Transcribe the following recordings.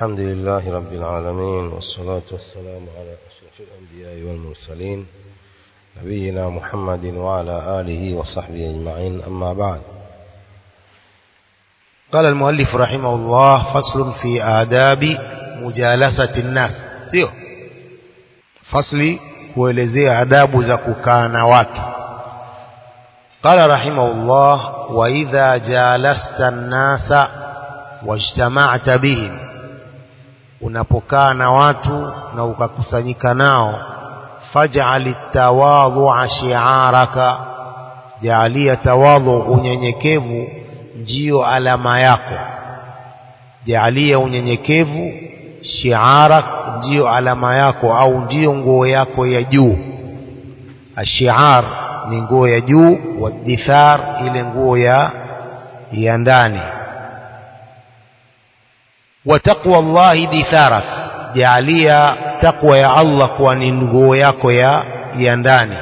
الحمد لله رب العالمين والصلاة والسلام على أشرف الأنبياء والمرسلين نبينا محمد وعلى آله وصحبه أجمعين أما بعد قال المؤلف رحمه الله فصل في آداب مجالسة الناس sio fasli kuelezea adabu za kukaa na watu قال رحمه الله وإذا جالست الناس واجتمعت بهم unapokaa na watu na ukakusanyika nao faj'al tawadhu'a shi'araka jaalia tawadhu unyenyekevu ndio alama yako jaalia unyenyekevu shi'arak ndio alama yako au ndio nguo yako ya juu ashi'ar ni nguo ya juu wadithar ile nguo ya ya ndani wa taqwa Allah ditharak jaalia taqwa ya Allah kuwa ni nguo yako ya ya ndani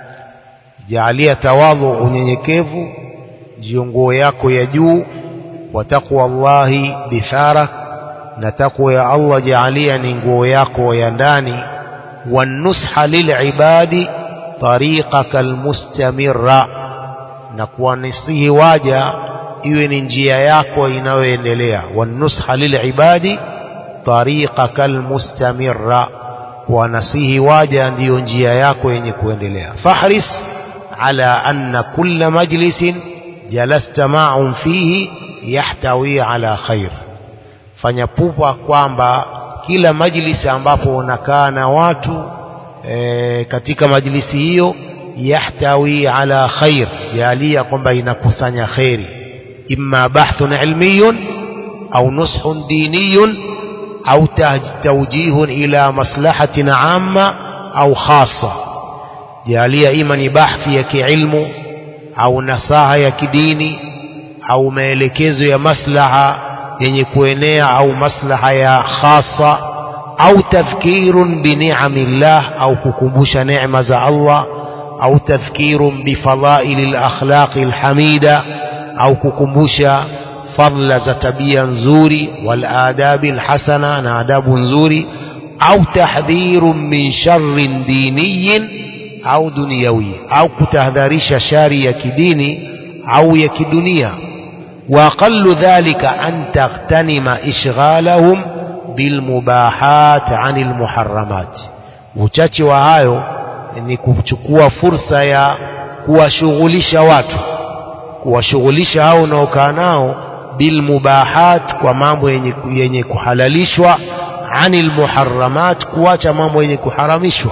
jaalia tawadhu unyenyekevu ndio nguo yako ya juu wa taqwa Allah ditharak na taqwa ya Allah jaalia ni nguo yako ya ndani wanusha lilibadi tariqaka almustamirra na kuwanisihi waja iwe ni njia yako inayoendelea wanusha lilibadi tariqaka almustamirra kuwanasihi waja ndiyo njia yako yenye kuendelea fahris ala anna kulla majlisin jalasta ma'un fihi yahtawi ala khair fanya pupa kwamba kila majlisi ambapo unakaa na watu e, katika majlisi hiyo yahtawi ala khair jalia kwamba inakusanya khairi imma bahthun ilmiyun au nushun diniyun au tawjihun ila maslahatin amma au khassa jalia ima ni bahthi ya kiilmu au nasaha ya kidini au maelekezo ya maslaha yenye kuenea au maslaha ya khasa au tadhkirun bini'amillah au kukumbusha neema za Allah au tadhkirun bifadaili lakhlaqi alhamida au kukumbusha fadla za tabia nzuri wal adabi alhasana na adabu nzuri au tahdhirun min sharrin diniyin au dunyawi au kutahadharisha shari ya kidini au ya kidunia وأقل ذلك أن تغتنم إشغالهم بالمباحات عن المحرمات uchache wa hayo ni kuchukua fursa ya kuwashughulisha watu kuwashughulisha hao unaokaa nao bilmubahat kwa mambo yenye, yenye kuhalalishwa anil muharramat kuacha mambo yenye kuharamishwa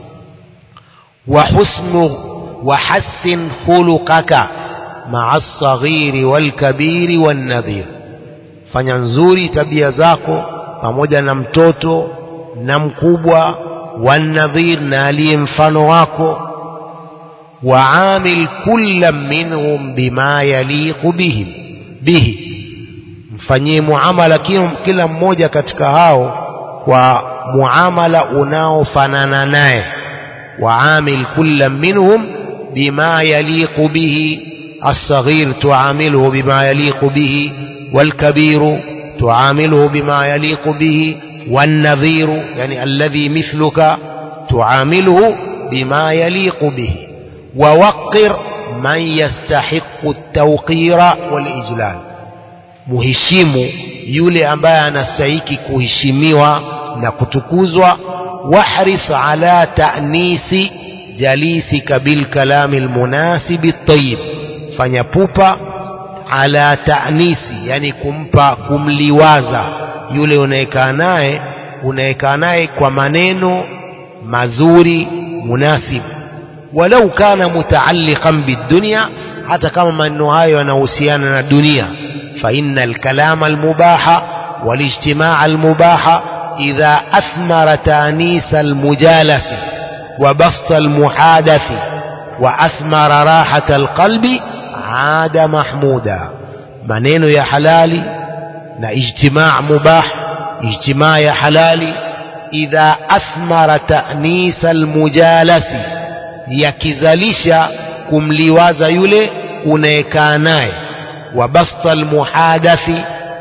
wa husnu wa hassin khuluqaka maa alsaghiri walkabiri wannadhir fanya nzuri tabia zako pamoja na mtoto na mkubwa wannadhir na aliye mfano wako waamil kulla minhum bima yaliqu bihim bihi mfanyie muamala kila mmoja katika hao kwa muamala unaofanana naye waamil kulla minhum bima yaliqu bihi الصغير تعامله بما يليق به والكبير تعامله بما يليق به والنظير يعني الذي مثلك تعامله بما يليق به ووقر من يستحق التوقير والإجلال مهشم yule ambaye anastahiki kuheshimiwa na kutukuzwa wahris ala ta'nisi jalisika bilkalami almunasibi at-tayyib fanya pupa ala ta'nisi yani kumpa kumliwaza yule unayekaa naye unayekaa naye kwa maneno mazuri munasib walau kana mutaalliqan bidunya hata kama maneno hayo yanahusiana na dunia fa innal kalama almubaha walijtimaa almubaha idha athmara ta'nisa almujalasi wa basta almuhadathi wa athmara rahata alqalbi ada mahmuda maneno ya halali na ijtimaa mubah ijtimaa ya halali idha athmara ta'nisa almujalasi yakizalisha kumliwaza yule unayekaa naye wa basta almuhadathi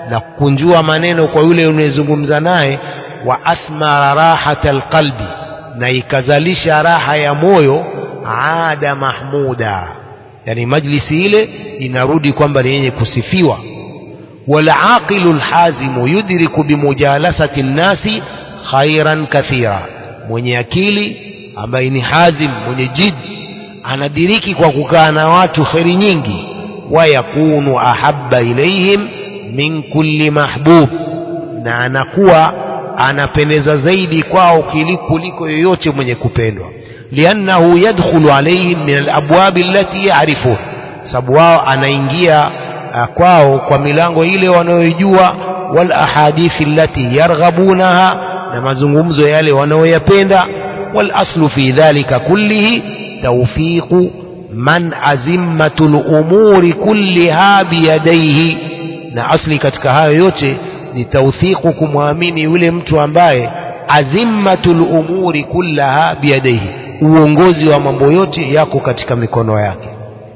na kukunjua maneno kwa yule unayezungumza naye wa athmara rahata alqalbi na ikazalisha raha ya moyo ada mahmuda yani majlisi ile inarudi kwamba ni yenye kusifiwa walaqilu lhazimu yudriku bimujalasati nnasi khairan kathira mwenye akili ambaye ni hazim mwenye jidi anadiriki kwa kukaa na watu kheri nyingi wayakunu ahabba ilaihim min kulli mahbub na anakuwa anapendeza zaidi kwao kuliko yoyote mwenye kupendwa liannahu yadkhulu alaihim min alabwabi allati yarifun sababu wao anaingia kwao kwa milango ile wanayoijua wal ahadithi allati yarghabunaha na mazungumzo yale wanayoyapenda wal aslu fi dhalika kullihi tawfiqu man azimmatul umuri kulliha biyadaihi na asli katika hayo yote ni tawthiqu kumwamini yule mtu ambaye azimmatul umuri kullaha biyadaihi uongozi wa mambo yote yako katika mikono yake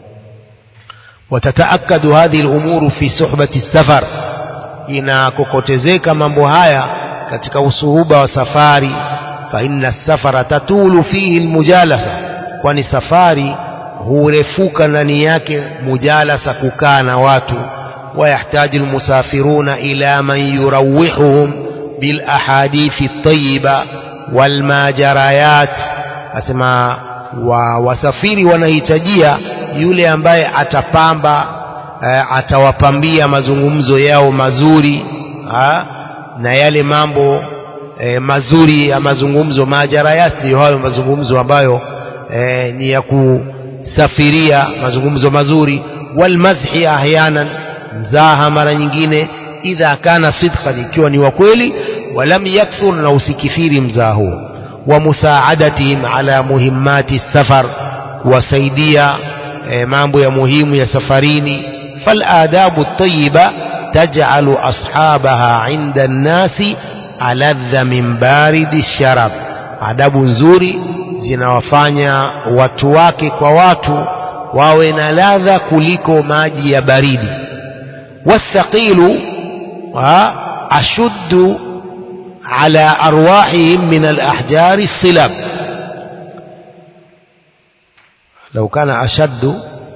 وتتأكد هذه الأمور في صحبة السفر inakokotezeka mambo haya katika usuhuba wa safari fa inna safara tatulu fihi almujalasa kwani safari hurefuka ndani yake mujalasa kukaa na watu ويحتاج المسافرون إلى من يروحهم بالأحاديث الطيبة والماجريات أسمى wasafiri wanahitajia yule ambaye atapamba e, atawapambia mazungumzo yao mazuri ha? na yale mambo e, mazuri ya mazungumzo majarayati ndiyo hayo mazungumzo ambayo e, ni ya kusafiria mazungumzo mazuri walmadhi ahyanan mzaha mara nyingine idha kana sidqan ikiwa ni wa kweli walam yakthur na usikithiri mzaha huo wa musaadatihim ala muhimmati safar kuwasaidia e, mambo ya muhimu ya safarini faladabu tayiba taj'alu ashabaha inda nnasi aladha min baridi sharab adabu nzuri zinawafanya watu wake kwa watu wawe na ladha kuliko maji ya baridi والثقيل أشد على أرواحهم من الأحجار الصلب لو كان أشد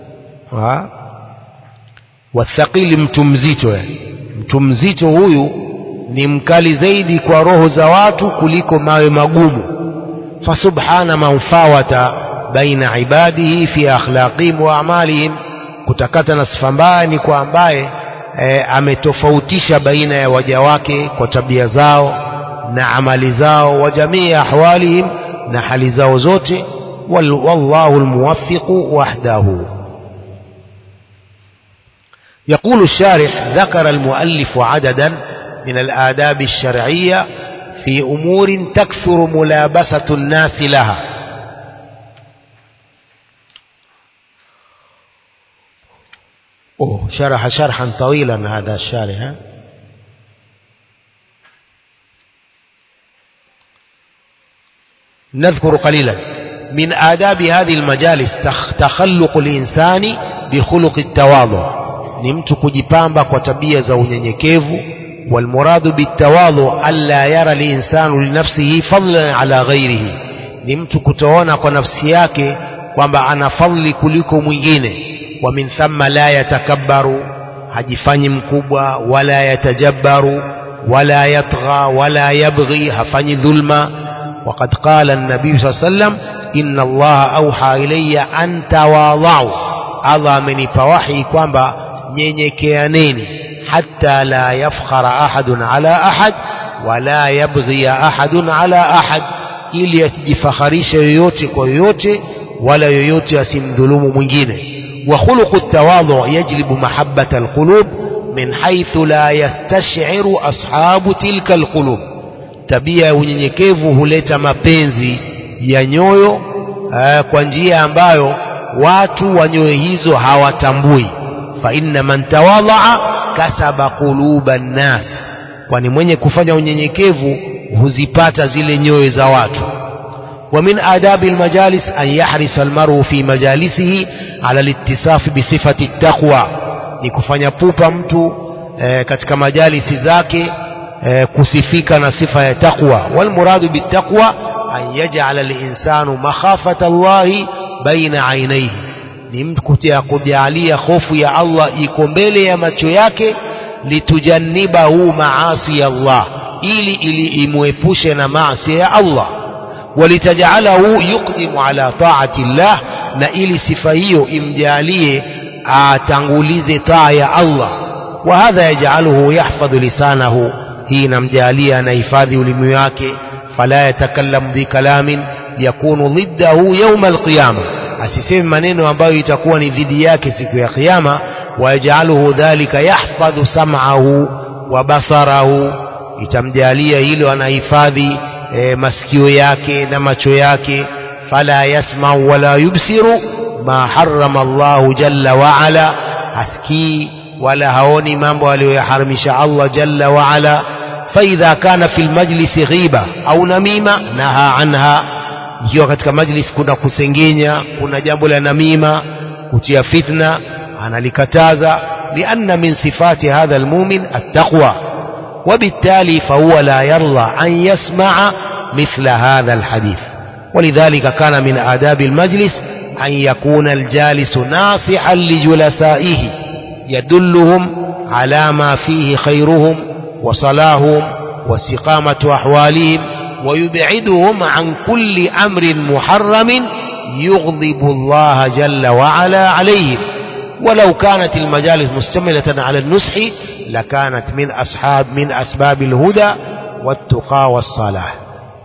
والثقيل mtumzito yani mtumzito huyu ni mkali zaidi kwa roho za watu kuliko mawe magumu fasubhana man fawata baina ibadihi fi akhlaqihim wa a'malihim kutakata na sifa mbaya ni kwa ambaye e, ametofautisha baina ya waja wake kwa tabia zao na amali zao wa jamii ahwalihim na hali zao zote wal, wallahu almuwaffiqu wahdahu يقول الشارح ذكر المؤلف عددا من الآداب الشرعية في أمور تكثر ملابسة الناس لها أوه شرح شرحا طويلا هذا الشارح ها؟ نذكر قليلا من آداب هذه المجالس تخلق الإنسان بخلق التواضع نمت kujipamba kwa tabia za unyenyekevu والمراد بالتواضع ألا يرى الإنسان لنفسه فضلا على غيره ni mtu kutoona kwa nafsi yake kwamba ana fadhili kuliko mwingine wa min thamma la yatakabbaru hajifanyi mkubwa wala yatajabbaru wala yatgha wala yabghi hafanyi dhulma وقد قال النبي صلى الله عليه وسلم إن الله أوحى إلي أن تواضعوا الله amenipa wahi kwamba nyenyekeaneni حتى لا يفخر أحد على أحد ولا يبغي أحد على أحد ili asijifakharishe yoyote kwa yoyote wala yoyote asimdhulumu mwingine wa khuluqu tawadhu yajlibu mahabbata alqulub min haythu la yastash'iru ashabu tilka alqulub tabia ya unyenyekevu huleta mapenzi ya nyoyo kwa njia ambayo watu wa nyoyo hizo hawatambui fa inna man tawadhaa kasaba quluba nnas kwani mwenye kufanya unyenyekevu huzipata zile nyoyo za watu ومن آداب المجالس أن يحرص المرء في مجالسه على الاتصاف بصفة التقوى nikufanya pupa mtu e, katika majalisi zake e, kusifika na sifa ya taqwa walmuradu bittaqwa an yaj'ala al-insanu makhafata Allahi baina ainaihi ni mtu kujalia hofu ya Allah iko mbele ya macho yake litujannibahu maasi ya Allah ili ili imuepushe na maasi ya Allah walitajalahu yuqdimu ala taati Allah na ili sifa hiyo imjalie atangulize taa ya Allah wa hadha yaj'aluhu yahfadhu lisanahu hii namjalia anahifadhi ulimi wake fala yatakallamu bikalamin yakunu dhiddahu yawma alqiyama asiseme maneno ambayo itakuwa ni dhidi yake siku ya kiyama wayajaluhu dhalika yahfadhu sam'ahu wa basarahu itamjalia hilo anahifadhi e, masikio yake na macho yake fala yasma'u wala yubsiru ma harrama Allahu jalla wa ala asikii wala haoni mambo aliyoyaharamisha Allah jalla wa ala فإذا كان في المجلس غيبة أو نميمة نهى عنها ikiwa katika majlis kuna kusengenya kuna jambo la namima kutia fitna analikataza lianna min sifati hadha almumin attaqwa وبالتالي فهو لا يرضى أن يسمع مثل هذا الحديث ولذلك كان من آداب المجلس أن يكون الجالس ناصحا لجلسائه يدلهم على ما فيه خيرهم وصلاحهم واستقامة أحوالهم ويبعدهم عن كل أمر محرم يغضب الله جل وعلا عليهم ولو كانت المجالس مشتملة على النصح لكانت من أصحاب من أسباب الهدى والتقى والصلاح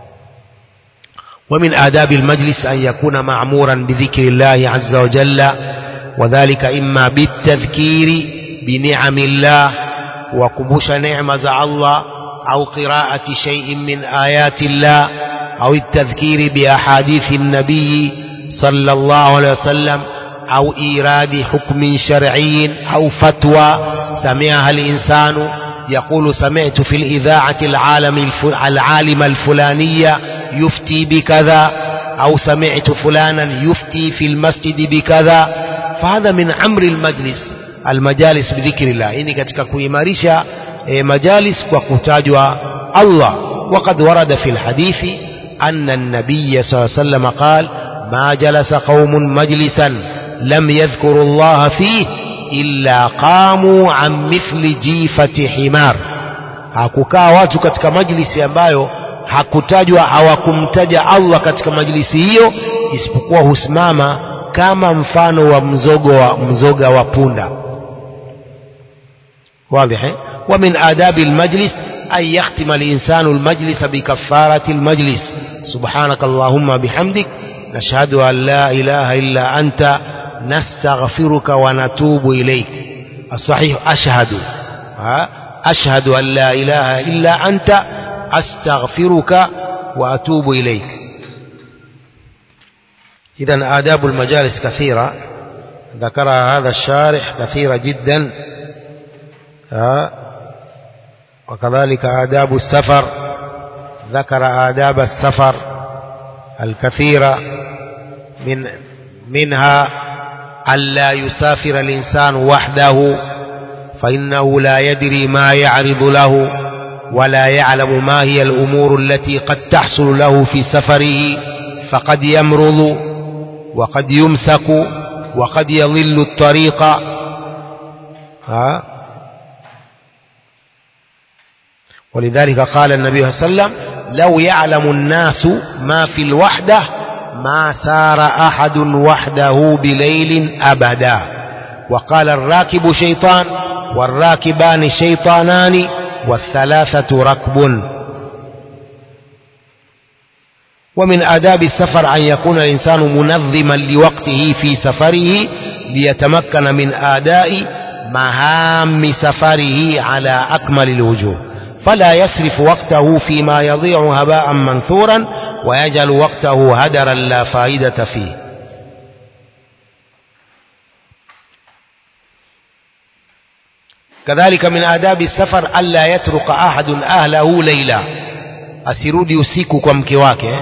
ومن آداب المجلس أن يكون معمورا بذكر الله عز وجل وذلك إما بالتذكير بنعم الله وكبوش نعمة الله أو قراءة شيء من آيات الله أو التذكير بأحاديث النبي صلى الله عليه وسلم أو إيراد حكم شرعي أو فتوى سمعها الإنسان يقول سمعت في الإذاعة العالم العالم الفلانية يفتي بكذا أو سمعت فلانا يفتي في المسجد بكذا فهذا من أمر المجلس المجالس بذكر الله إني katika kuimarisha مجالس وكتاجوا الله وقد ورد في الحديث أن النبي صلى الله عليه وسلم قال ما جلس قوم مجلسا لم يذكروا الله فيه إلا قاموا عن مثل جيفة حمار hakukaa watu katika majlisi ambayo hakutajwa hawakumtaja Allah katika majlisi hiyo isipokuwa husimama kama mfano wa mzogo wa mzoga wa punda واضح ومن آداب المجلس أن يختم الإنسان المجلس بكفارة المجلس سبحانك اللهم بحمدك نشهد أن لا إله إلا أنت نستغفرك ونتوب إليك الصحيح أشهد أشهد أن لا إله إلا أنت أستغفرك وأتوب إليك إذا آداب المجالس كثيرة ذكرها هذا الشارح كثيرة جدا وكذلك آداب السفر ذكر آداب السفر الكثيرة من منها ألا يسافر الإنسان وحده فإنه لا يدري ما يعرض له ولا يعلم ما هي الأمور التي قد تحصل له في سفره فقد يمرض وقد يمسك وقد يضل الطريق ها ولذلك قال النبي صلى الله عليه وسلم لو يعلم الناس ما في الوحدة ما سار أحد وحده بليل أبدا وقال الراكب شيطان والراكبان شيطانان والثلاثة ركب ومن آداب السفر أن يكون الإنسان منظما لوقته في سفره ليتمكن من أداء مهام سفره على أكمل الوجوه فلا يسرف وقته فيما يضيع هباء منثورا ويجعل وقته هدرا لا فائدة فيه كذلك من آداب السفر ألا يترك أحد أهله ليلا أسيرودي usiku kwa mke wake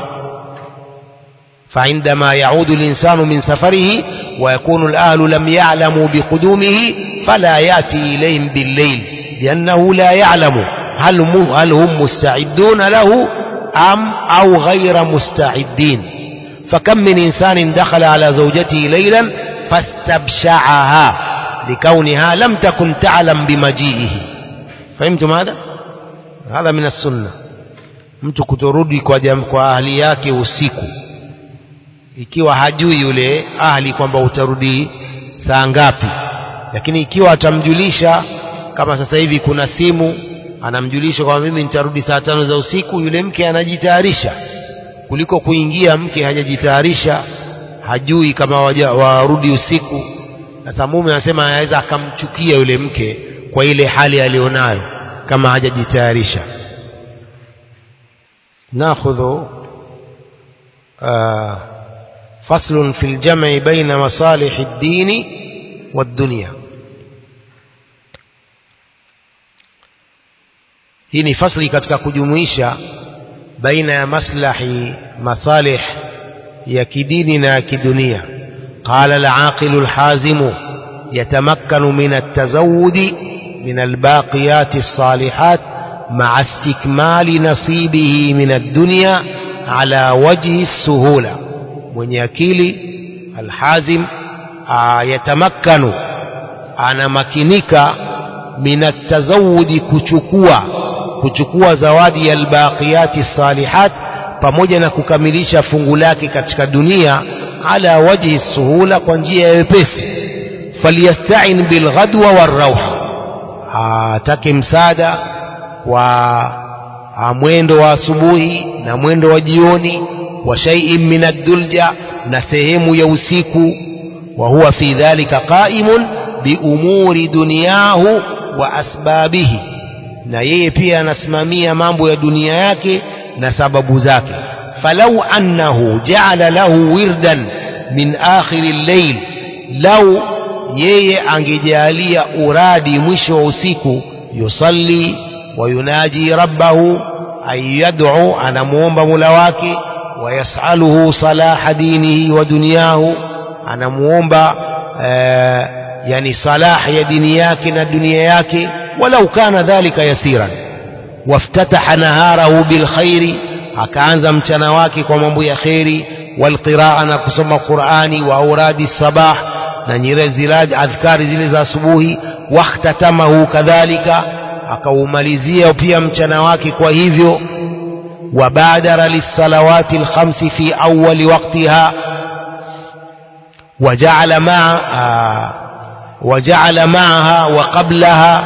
فعندما يعود الإنسان من سفره ويكون الأهل لم يعلموا بقدومه فلا يأتي إليهم بالليل لأنه لا يعلم هل هم, هل هم مستعدون له أم أو غير مستعدين فكم من إنسان دخل على زوجته ليلا فاستبشعها لكونها لم تكن تعلم بمجيئه فهمتم هذا هذا من السنة mtu kutorudi kwa, jam, kwa ahli yake usiku ikiwa hajui yule ahli kwamba utarudi saa ngapi lakini ikiwa atamjulisha kama sasa hivi kuna simu anamjulisha kwamba mimi nitarudi saa tano za usiku yule mke anajitayarisha kuliko kuingia mke hajajitayarisha hajui kama waja, warudi usiku sasa mume anasema anaweza akamchukia yule mke kwa ile hali alionayo kama hajajitayarisha ناخذ آه فصل في الجمع بين مصالح الدين والدنيا hii ni fasli katika kujumuisha baina ya maslahi masalih ya kidini na ya kidunia qala al-aqilu al-hazimu yatamakkanu min at-tazawudi min al-baqiyati as-salihat مع استكمال نصيبه من الدنيا على وجه السهولة من يكيلي الحازم يتمكن أنا مكنك من التزود كچكوا kuchukua zawadi ya albaqiyati salihat pamoja na kukamilisha fungu lake katika dunia ala wajhi suhula kwa njia ya wepesi falyasta'in bilghadwa warauha atake msaada wa mwendo wa asubuhi na mwendo wa jioni wa shay'in min ad-dulja na sehemu ya usiku wa huwa fi dhalika qa'imun bi umuri dunyahu wa asbabihi na yeye pia anasimamia mambo ya dunia yake na sababu zake falau annahu ja'ala lahu wirdan min akhir al-layl lau yeye angejalia uradi mwisho wa usiku yusalli ويناجي ربه أن يدعو أنا مومب ملواك ويسأله صلاح دينه ودنياه أنا مومب آه يعني صلاح يا دنياك ودنياك ولو كان ذلك يسيرا وافتتح نهاره بالخير akaanza mchana wake kwa mambo ya kheri walqiraa na kusoma qurani wa auradi sabah na nyire zilad adhkari zile za asubuhi wakhtatamahu kadhalika akaumalizia pia mchana wake kwa hivyo wabadara lisalawati alkhamsi fi awwali waqtiha وجعل مع وجعل معها وقبلها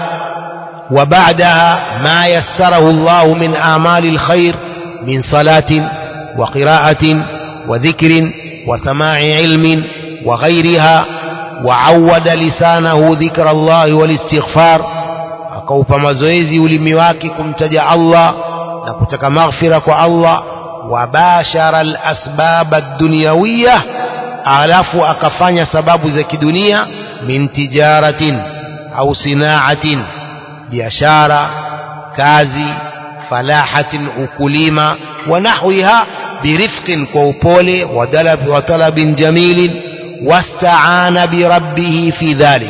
وبعدها ما يسره الله من أعمال الخير من صلاة وقراءة وذكر وسماع علم وغيرها وعود لسانه ذكر الله والاستغفار akaupa mazoezi ulimi wake kumtaja Allah na kutaka maghfira kwa Allah wabashara alasbab ad-dunyawiyah alafu akafanya sababu za kidunia min tijaratin au sinaatin biashara kazi falahatin ukulima wa nahwiha birifqin kwa upole wa talabin jamilin wastaana birabbih fi dhalik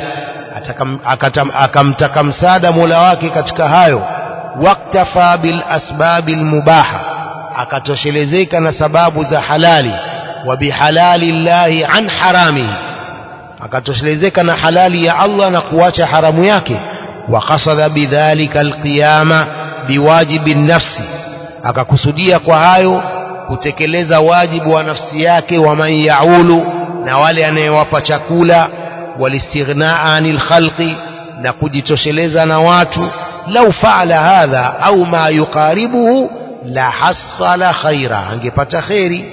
akamtaka msaada mola wake katika hayo waktafa bil asbabil mubaha akatoshelezeka na sababu za halali wa bihalali llahi an haramihi akatoshelezeka na halali ya Allah na kuacha haramu yake wa qasada bidhalika alqiyama biwajibi nafsi akakusudia kwa hayo kutekeleza wajibu wa nafsi yake wa man yaulu na wale anayewapa chakula والاستغناء عن الخلق na kujitosheleza na watu lau faala hadha au ma yuqaribuhu la hasala khaira angepata kheri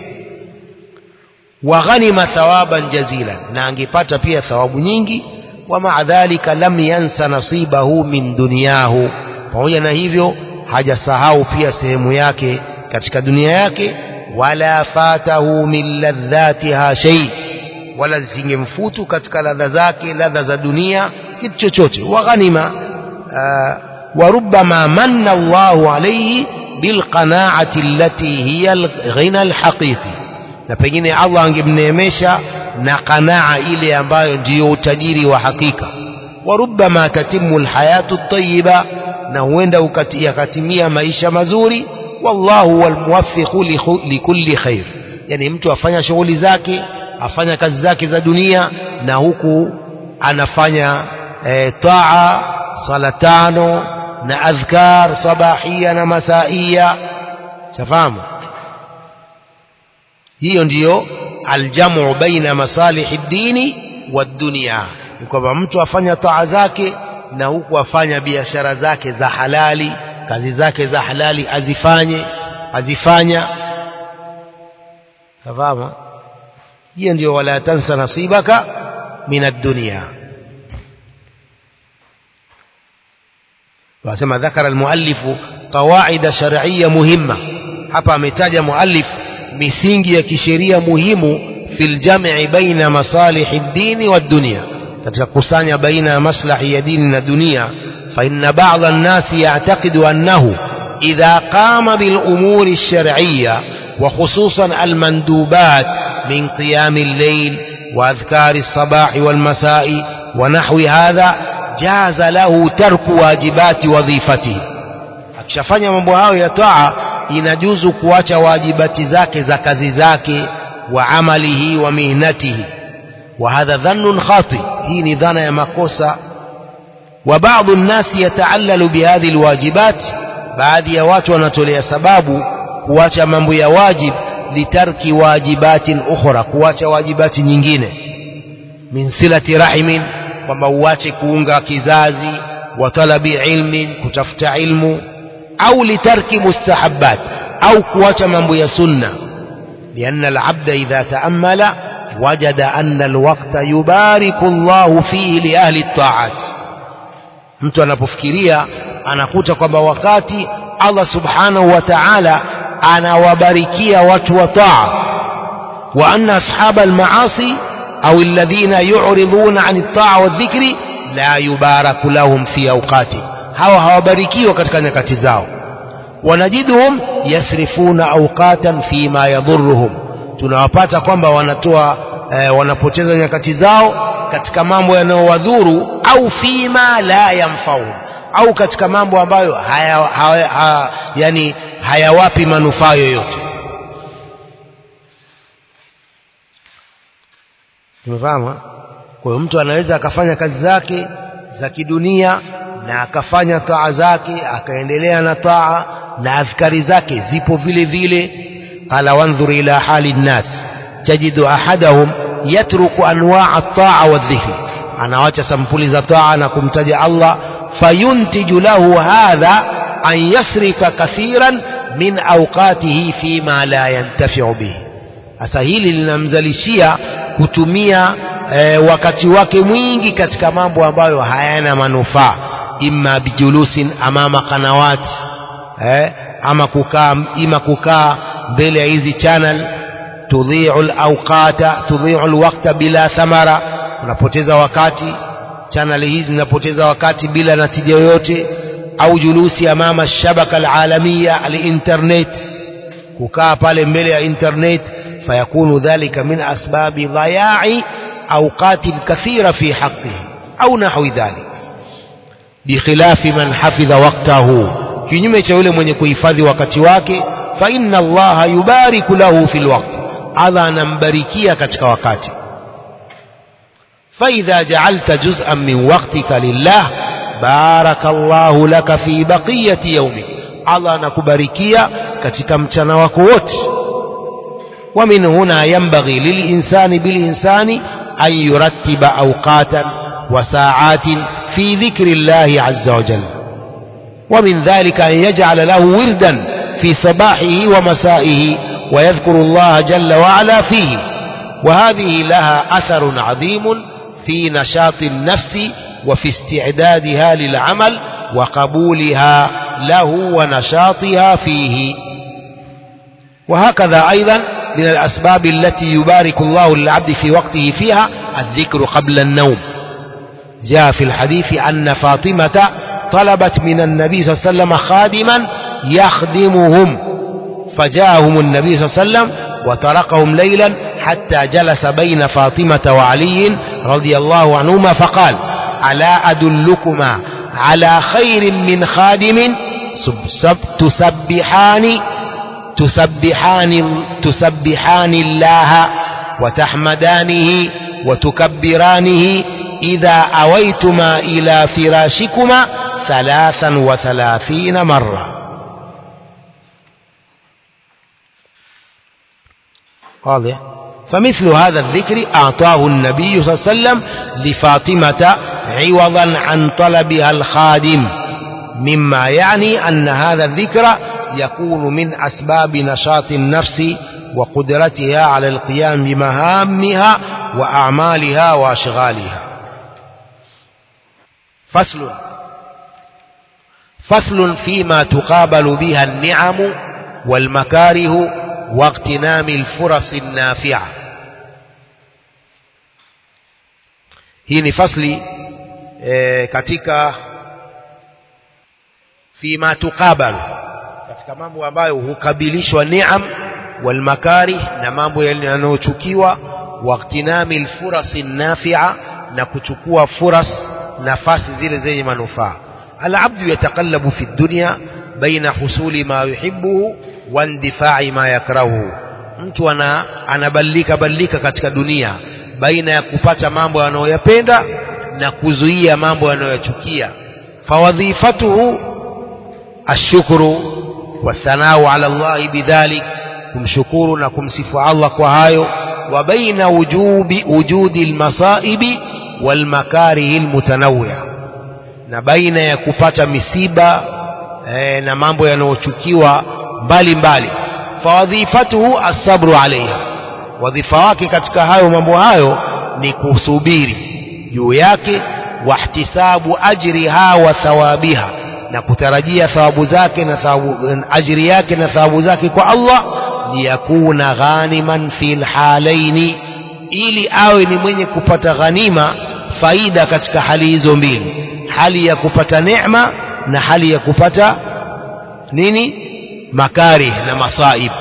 wa ghanima thawaban jazilan na angepata pia thawabu nyingi wa maa dhalika lam yansa nasibahu min dunyahu pamoja na hivyo hajasahau pia sehemu yake katika dunia yake wala fatahu min ladhatiha shay wala zingemfutu katika ladha zake ladha za dunia kitu chochote wa ghanima wa rubbama manna Allahu alayhi bilqanaati allati hiya alghina alhaqiqi na pengine Allah angemneemesha na qanaa ile ambayo ndiyo utajiri wa hakika وربما تتم الحياة الطيبة نوين يكتمية maisha mazuri والله هو الموفق لكل خير yani mtu afanya shughuli zake afanya kazi zake za dunia na huku anafanya e, taa sala tano na adhkar sabahia na masaia shafahamu hiyo ndiyo aljamu baina masalihi dini wa dunia ni kwamba mtu afanya taa zake na huku afanya biashara zake za halali kazi zake za halali azifanye azifanya fahamu hiyo ndio wala tansa nasibaka min ad-dunya wasema dhakara al-muallif qawaid shar'iyya muhimma hapa ametaja muallif misingi ya kisheria muhimu fil jam'i baina masalih ad-din wa ad-dunya katika kusanya baina ya maslahi ya dini na dunia fa inna ba'd an-nas ya'taqidu annahu idha qama bil umuri ash-shar'iyya وخصوصا المندوبات من قيام الليل وأذكار الصباح والمساء ونحو هذا جاز له ترك واجبات وظيفته akishafanya mambo hayo ya taa inajuzu kuacha wajibati zake za kazi zake wa amalihi wa mihnatihi wa hadha dhannun khati hii ni dhana ya makosa wa baadhi nnasi yataallalu bihadhihi alwajibat baadhi ya watu wanatolea sababu kuacha mambo ya wajib litarki wajibatin ukhra kuacha wajibati nyingine min silati rahimin kwamba uache kuunga kizazi wa talabi ilmin kutafuta ilmu au litarki mustahabbat au kuacha mambo ya sunna لأن العبد إذا تأمل وجد أن الوقت يبارك الله فيه لأهل الطاعات mtu anapofikiria anakuta kwamba wakati Allah subhanahu wa ta'ala anawabarikia watu wa taa wa anna ashab almaasi au alladhina yu'riduna 'an at-ta'a wadh-dhikri la yubaraku lahum fi awqati hawa hawabarikiwa katika nyakati zao wanajiduhum yasrifuna awqatan fi ma yadhurruhum tunawapata kwamba wanatoa eh, wanapoteza nyakati zao katika mambo yanayowadhuru au fima la yamfauhum au katika mambo ambayo haya, haya, haya, yani hayawapi manufaa yoyote tumefahamu kwa hiyo mtu anaweza akafanya kazi zake za kidunia na akafanya taa zake akaendelea na taa na adhkari zake zipo vile vile qala wanzur ila hali nnas tajidu ahadahum yatruku anwaa at-taa wadh-dhikr anawacha sampuli za taa na kumtaja Allah fayuntiju lahu hadha an yasrifa kathiran min awqatihi fima la yantafi'u bihi sasa hili linamzalishia kutumia e, wakati wake mwingi katika mambo ambayo hayana manufaa imma bijulusin amama kanawat eh, ama kukaa ima kukaa mbele ya hizi channel tudhi'u al-awqata tudhi'u al-waqta bila thamara unapoteza wakati channel hizi zinapoteza wakati bila natija yoyote au julusi amama shabaka al-alamia al-internet kukaa pale mbele ya internet فيكون ذلك من أسباب ضياع أوقات كثيرة في حقه أو نحو ذلك بخلاف من حفظ وقته kinyume cha yule mwenye kuhifadhi wakati wake fa inna allaha yubariku lahu fil waqt Allah anambarikia katika wakati fa idha ja'alta juz'an min waqtika lillah barakallahu laka fi baqiyati yawmik Allah anakubarikia katika mchana wako wote ومن هنا ينبغي للإنسان بالإنسان أن يرتب أوقاتا وساعات في ذكر الله عز وجل ومن ذلك أن يجعل له وردا في صباحه ومسائه ويذكر الله جل وعلا فيه وهذه لها أثر عظيم في نشاط النفس وفي استعدادها للعمل وقبولها له ونشاطها فيه وهكذا أيضا من الأسباب التي يبارك الله للعبد في وقته فيها الذكر قبل النوم جاء في الحديث أن فاطمة طلبت من النبي صلى الله عليه وسلم خادما يخدمهم فجاءهم النبي صلى الله عليه وسلم وتركهم ليلا حتى جلس بين فاطمة وعلي رضي الله عنهما فقال ألا أدلكما على خير من خادم تسبحان تسبحان تسبحان الله وتحمدانه وتكبرانه إذا أويتما إلى فراشكما ثلاثا وثلاثين مرة واضح فمثل هذا الذكر أعطاه النبي صلى الله عليه وسلم لفاطمة عوضا عن طلبها الخادم مما يعني أن هذا الذكر يكون من أسباب نشاط النفس وقدرتها على القيام بمهامها وأعمالها وأشغالها فصل فصل فيما تقابل بها النعم والمكاره واغتنام الفرص النافعة hii ni fasli e, katika fima tuqabalu katika mambo ambayo hukabilishwa niam walmakarih na mambo yanayochukiwa waqtinami lfurasi nafia na kuchukua furas nafasi zile zenye manufaa alabdu yataqallabu fi dunya baina husuli ma yuhibbuhu wa indifai ma yakrahuhu mtu ana anabadilika badilika katika dunia baina ya kupata mambo anayoyapenda na kuzuia mambo anayoyachukia fawadhifatuhu ashukru wathanau ala Allahi bidhalik kumshukuru na kumsifu Allah kwa hayo wa baina wujubi wujudi almasaibi walmakarihi almutanawwi'a na baina ya kupata misiba eh, na mambo yanayochukiwa mbalimbali fawadhifatuhu asabru alaiha wadhifa wake katika hayo mambo hayo ni kusubiri juu yake wahtisabu ajriha wa thawabiha na kutarajia thawabu zake na thawabu, ajri yake na thawabu zake kwa Allah liyakuna ghaniman fil halaini ili awe ni mwenye kupata ghanima faida katika hali hizo mbili hali ya kupata neema na hali ya kupata nini makarih na masaib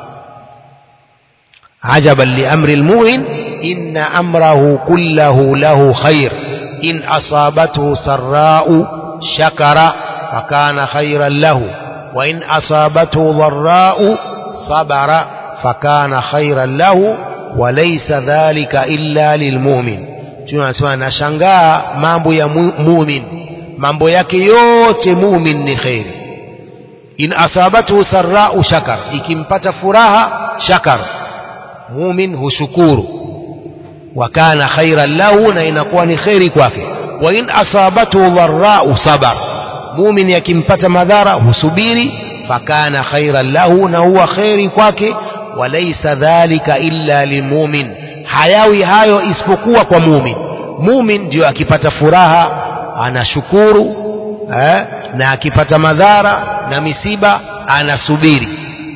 عجبا لأمر المؤمن إن أمره كله له خير إن أصابته سراء شكر فكان خيرا له وإن أصابته ضراء صبر فكان خيرا له وليس ذلك إلا للمؤمن tunasema nashangaa mambo ya mumin mambo yake yote mumin ni kheri in asabathu sarrau shakar ikimpata furaha shakar mumin hushukuru wa kana khairan lahu na inakuwa ni kheri kwake wa in asabathu dharrau sabar mumin akimpata madhara husubiri fakana khairan lahu na huwa kheri kwake walaysa dhalika illa lilmumin hayawi hayo isipokuwa kwa mumin mumin ndio akipata furaha anashukuru eh, na akipata madhara na misiba anasubiri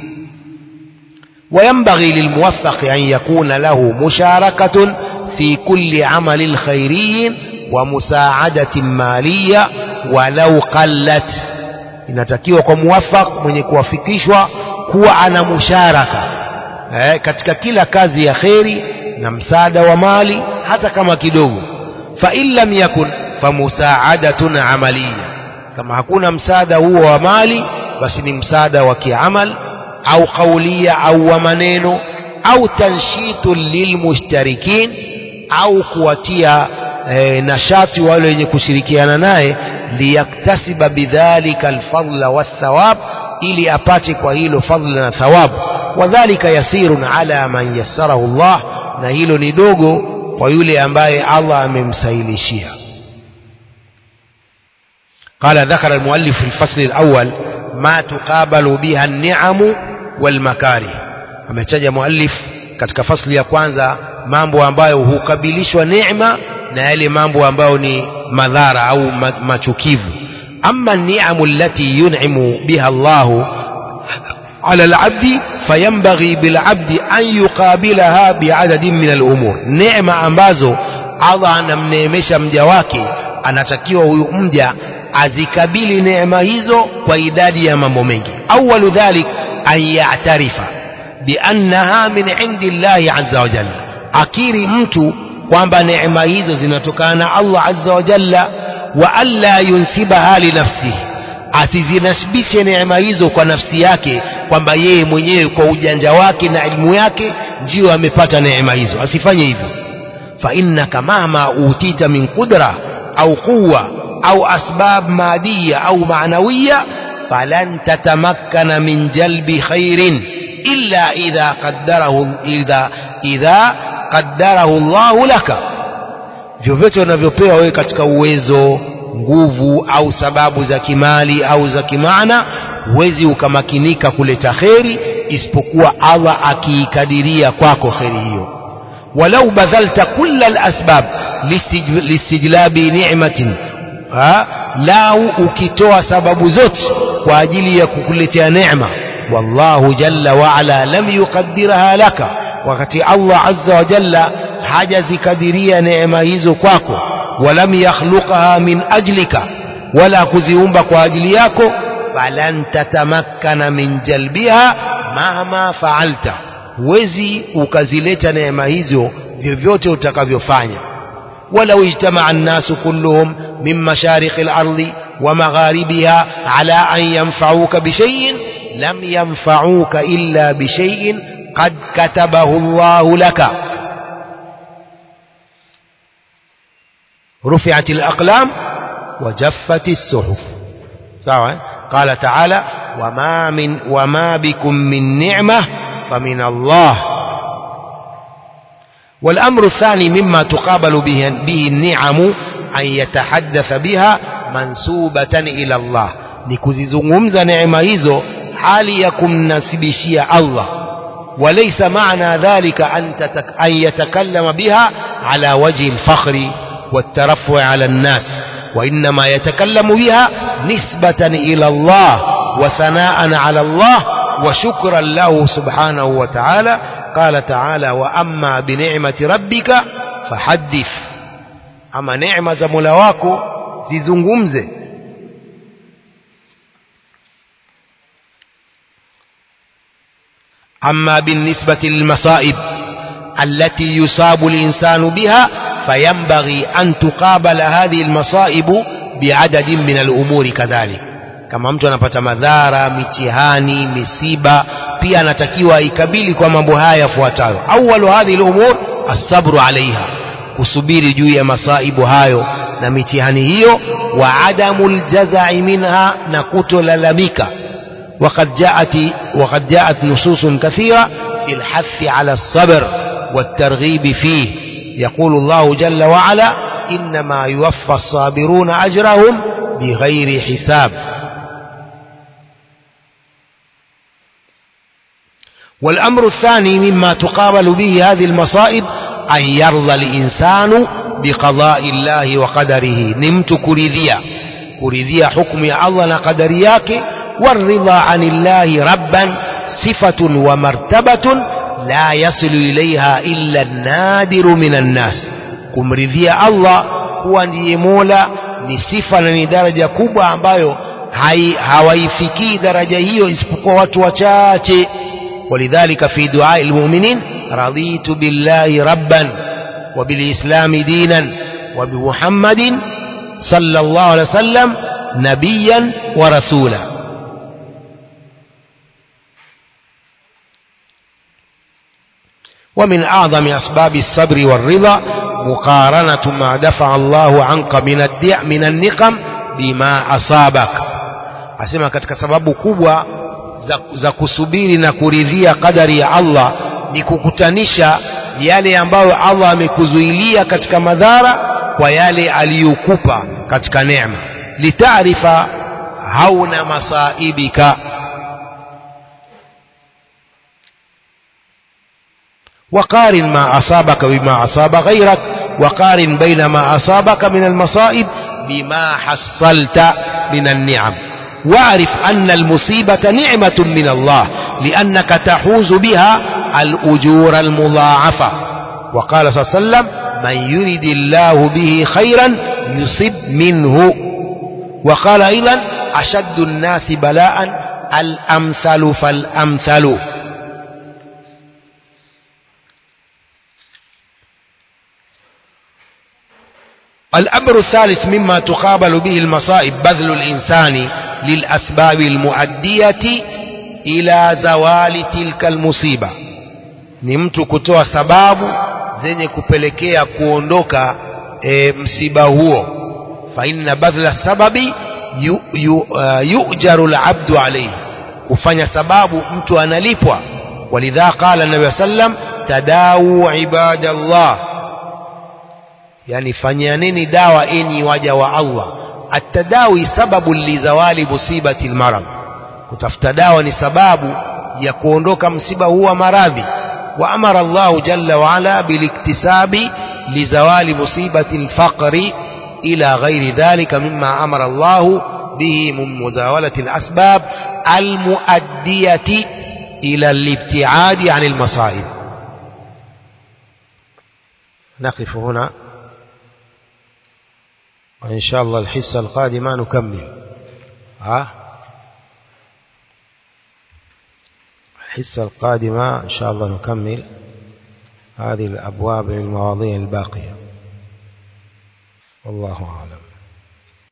وينبغي للموفق أن يكون له مشاركة في كل عمل خيري ومساعدة مالية ولو قلت inatakiwa kwa muwafaq mwenye kuwafikishwa kuwa ana musharaka eh, katika kila kazi ya kheri na msaada wa mali hata kama kidogo fa in lam yakun fa musaadatun amaliya kama hakuna msaada huo wa mali basi ni msaada wa kiamal au kaulia au wa maneno au tanshitun lilmushtarikin au kuwatia e, nashati wale wenye kushirikiana naye liyaktasiba bidhalika alfadla wathawab ili apate kwa hilo fadla na thawabu wadhalika yasirun ala man yassarahu Allah na hilo ni dogo kwa yule ambaye Allah amemsahilishia قال ذكر المؤلف في الفصل الأول ما تقابل بها النعم والمكاره ametaja muallif katika fasli ya kwanza mambo ambayo hukabilishwa neema na yale mambo ambayo ni madhara au machukivu amma ni'amu allati yun'imu biha Allah ala al-'abdi fayanbaghi bil-'abdi an yuqabilaha bi'adadin min al-umur neema ambazo Allah anamneemesha mja wake anatakiwa huyu mja azikabili neema hizo kwa idadi ya mambo mengi awalu dhalik an ya'tarifa biannaha min indi llahi azza wa jalla akiri mtu kwamba neema hizo zinatokana na Allah azza wa jalla wa alla yunsibaha li nafsihi asizinasibishe neema hizo kwa nafsi yake kwamba yeye mwenyewe kwa ujanja wake na elimu yake ndiyo amepata neema hizo asifanye hivyo fa innaka mahma utita min qudra au quwa au asbab madiya au maanawiya falan tatamakkana min jalbi khairin illa idha qaddarahu idha idha qaddarahu Allah laka vyovyote unavyopewa wewe katika uwezo nguvu au sababu za kimali au za kimaana huwezi ukamakinika kuleta kheri isipokuwa Allah akiikadiria kwako kheri hiyo walau badhalta kulla alasbab listijlabi ni'matin lau ukitoa sababu zote kwa ajili ya kukuletea neema wallahu jalla waala lam yuqaddiraha laka wakati Allah azza wa jalla hajazikadiria neema hizo kwako walam yakhluqaha min ajlika wala kuziumba kwa ajili yako falan tatamakkana min jalbiha mahma faalta huwezi ukazileta neema hizo vyovyote utakavyofanya ولو اجتمع الناس كلهم من مشارق الأرض ومغاربها على أن ينفعوك بشيء لم ينفعوك إلا بشيء قد كتبه الله لك رفعت الأقلام وجفت الصحف سواء قال تعالى وما من وما بكم من نعمة فمن الله والأمر الثاني مما تقابل به, به النعم أن يتحدث بها منسوبة إلى الله nikuzizungumza neema hizo hali ya kumnasibishia Allah وليس معنى ذلك أن, تتك أن يتكلم بها على وجه الفخر والترفع على الناس وإنما يتكلم بها نسبة إلى الله وثناء على الله وشكرا له سبحانه وتعالى قال تعالى وأما بنعمة ربك فحدث أما نعمة ملواكو زيزنغمزه أما بالنسبة للمصائب التي يصاب الإنسان بها فينبغي أن تقابل هذه المصائب بعدد من الأمور كذلك kama mtu anapata madhara mitihani misiba pia anatakiwa ikabili kwa mambo haya yafuatayo awalu hadhihi lumur assabru alaiha kusubiri juu ya masaibu hayo na mitihani hiyo wa adamu ljazai minha na kutolalamika وقد جاءت وقد جاءت نصوص كثيرة في الحث على الصبر والترغيب فيه يقول الله جل وعلا إنما يوفى الصابرون أجرهم بغير حساب والأمر الثاني مما تقابل به هذه المصائب أن يرضى الإنسان بقضاء الله وقدره نمت كريذيا كريذيا حكم الله قدرياك والرضا عن الله ربا صفة ومرتبة لا يصل إليها إلا النادر من الناس kumridhia Allah kuwa ndiye Mola ni sifa na ni daraja kubwa ambayo hawaifikii daraja hiyo isipokuwa watu wachache ولذلك في دعاء المؤمنين رضيت بالله ربا وبالإسلام دينا وبمحمد صلى الله عليه وسلم نبيا ورسولا ومن أعظم أسباب الصبر والرضا مقارنة ما دفع الله عنك من الدع من النقم بما أصابك أسمع katika sababu kubwa za, za kusubiri na kuridhia kadari ya Allah ni kukutanisha yale ambayo Allah amekuzuilia katika madhara kwa yale aliyokupa katika neema litaarifa hauna masaibika وقارن ما أصابك بما أصاب غيرك وقارن بين ما أصابك من المصائب بما حصلت من النعم واعرف أن المصيبة نعمة من الله لأنك تحوز بها الأجور المضاعفة وقال صلى الله عليه وسلم من يرد الله به خيرا يصب منه وقال أيضا أشد الناس بلاء الأمثل فالأمثل الأمر الثالث مما تقابل به المصائب بذل الإنسان للأسباب المؤدية إلى زوال تلك المصيبة ni mtu kutoa sababu zenye kupelekea kuondoka e, msiba huo fa inna badhla sababi yu, yu, uh, yujaru labdu alayhi kufanya sababu mtu analipwa walidha qala nabi sallam tadawu ibadallah yani fanyaneni dawa enyi waja wa Allah atadawi sababu lizawali musibati almarad kutafuta dawa ni sababu ya kuondoka msiba huu wa maradhi wa amara Allah jalla wa ala biliktisabi lizawali musibati alfaqri ila ghairi dhalika mimma amara Allah به من مزاولة الأسباب المؤدية إلى الابتعاد عن المصائب نقف هنا وإن شاء الله الحصة القادمة نكمل ها الحصة القادمة إن شاء الله نكمل هذه الأبواب المواضيع الباقية والله أعلم